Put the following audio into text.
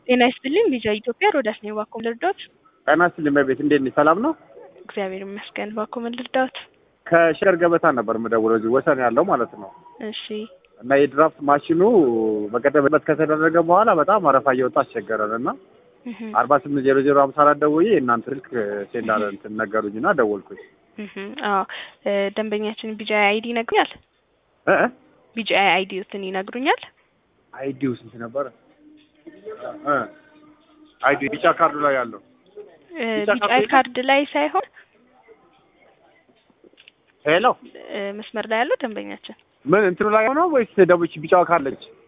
ጤና ይስጥልኝ ቪዛ ኢትዮጵያ ሮዳስ ነኝ። እባክዎ ምን ልርዳዎት? ጤና ይስጥልኝ እመቤት፣ እንዴት ነሽ? ሰላም ነው? እግዚአብሔር ይመስገን። እባክዎ ምን ልርዳዎት? ከሸር ገበታ ነበር የምደውለው እዚህ ወሰን ያለው ማለት ነው። እሺ እና የድራፍት ማሽኑ በቀደም ዕለት ከተደረገ በኋላ በጣም አረፋ እየወጣ አስቸገረን እና እህ አርባ ስምንት ዜሮ ዜሮ ሀምሳ አራት ደውዬ እናንተ ስልክ ሴንድ አለ እንትን ነገሩኝ እና ደወልኩኝ። እህ አዎ እ ደንበኛችን ቢጂአይ አይዲ ይነግሩኛል? እ እ ቢጂአይ አይዲዎትን ይነግሩኛል? አይዲው ስንት ነበረ? እ አይዲ ቢጫ ካርዱ ላይ ያለው እ ቢጫ ካርድ ቢጂአይ የለም? ካርድ ላይ ሳይሆን ሄሎ እ መስመር ላይ ያለው ደንበኛችን ምን እንትኑ ላይ ሆነው ወይስ ደቡች ቢጫዋ ካለች